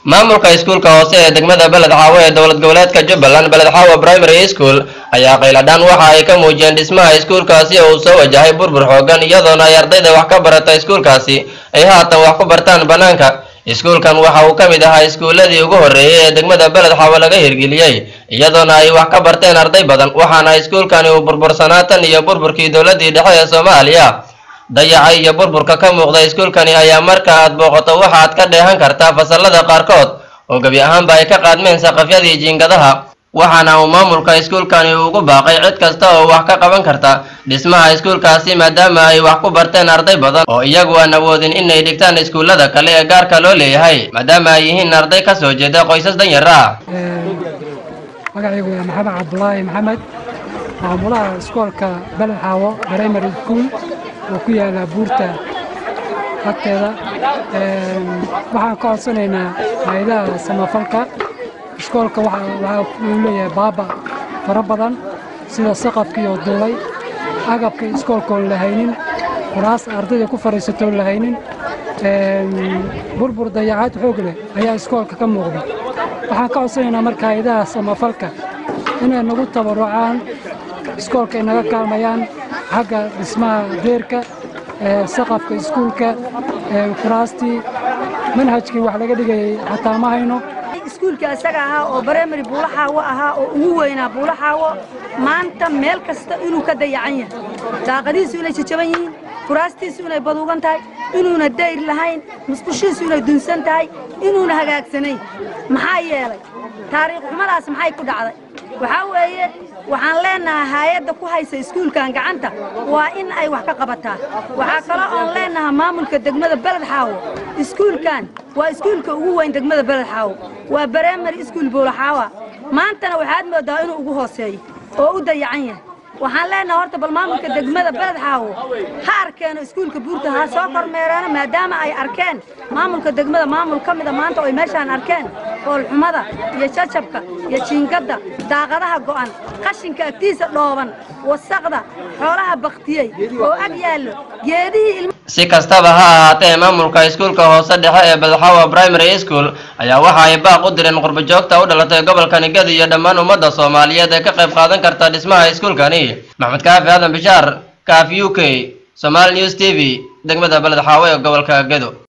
maamulka iskuulka hoose ee degmada beled xaawo ee dowlad goboleedka jubbaland beled xaawo primary school ayaa qayladhaan waxa ay ka muujiyeen dhismaha iskuulkaasi oo uu soo wajahay burbur xoogan iyadoona ay ardayda wax ka barata iskuulkaasi ay haatan wax ku bartaan bannaanka iskuulkan waxa uu ka mid ahaa iskuuladii ugu horreeyey ee degmada beled xaawo laga hirgeliyey iyadoona ay wax ka barteen arday badan waxaana iskuulkani uu burbursanaa tan iyo burburkii dowladii dhexe ee soomaaliya dayaca iyo burburka ka muuqda iskuulkani ayaa marka aad booqato waxaad ka dheehan kartaa fasalada qaarkood oo gebi ahaanba ay ka qaadmeen saqafyadii jiingadaha waxaana uu maamulka iskuulkani ugu baaqay cid kasta oo wax ka qaban karta dhismaha iskuulkaasi maadaama ay wax ku barteen arday badan oo iyagu aan awoodin inay dhigtaan iskuullada kale ee gaarka loo leeyahay maadaama ay yihiin arday ka soo jeeda qoysas danyar ah magacaygu waa maxamed cabdulaahi maxamed maamulaha iskoolka beled xaawo primary school oo ku yaala buurta agteeda waxaan ka codsanaynaa hayadaha samafalka iskoolka waxaa uu leeyahay baaba fara badan sida saqafkii oo duulay agabka iskoolkaoon la haynin kuraas ardayda ku fadhiisatoon la haynin burbur dayacaad xoog leh ayaa iskoolka ka muuqda waxaan ka codsanaynaa marka hayadaha samafalka inay nagu tabarucaan iskoolka ay naga kaalmayaan xagga dhismaha deerka saqafka iskuulka kuraastii manhajkii wax laga dhigayay xataa ma hayno iskuulka isaga ahaa oo barimary buulaxaawo ahaa oo ugu weynaa buulaxaawo maanta meel kasta inuu ka dayacan yahay daaqadihiisu inay jajaban yihiin kuraastiisu inay baduugan tahay inuuna dayr lahayn musqushiisu inay dunsan tahay inuuna hagaagsanayn maxaa yeelay taariikh xumadaas maxay ku dhacday waxaa weeye waxaan leennahaa haayadda ku haysa iskuulkan gacanta waa in ay wax ka qabataa waxaa kaloo oon leennahaa maamulka degmada beled xaawo iskuulkan waa iskuulka ugu weyn degmada beled xaawo waa barimary iskuul buulaxaawa maantana waxaad mooddaa inuu ugu hooseeyo oo u dayacan yahay waxaan leennaha horta bal maamulka degmada beled xaawo ha arkeeno iskuulka buurta ha soo kormeereeno maadaama ay arkeen maamulka degmada maamul ka mida maanta oy meeshaan arkeen foolxumada iyo jajabka iyo jiingadda daaqadaha go'an qashinka agtiisa dhooban wasaqda xoolaha baktiyey oo ag yaallo geedihii si kastaba ha ahaatee maamulka iskuulka hoose dhexe ee belxawa primary school ayaa waxa ay baaq u direen qurbajoogta u dhalatay gobolka nigadi iyo dhammaan ummadda soomaaliyeed ee ka qayb qaadan karta dhismaha iskuulkani maxmed kaafi aadan bishaar kaaf u k somaali news t v degmada beled xaawo ee gobolka gedo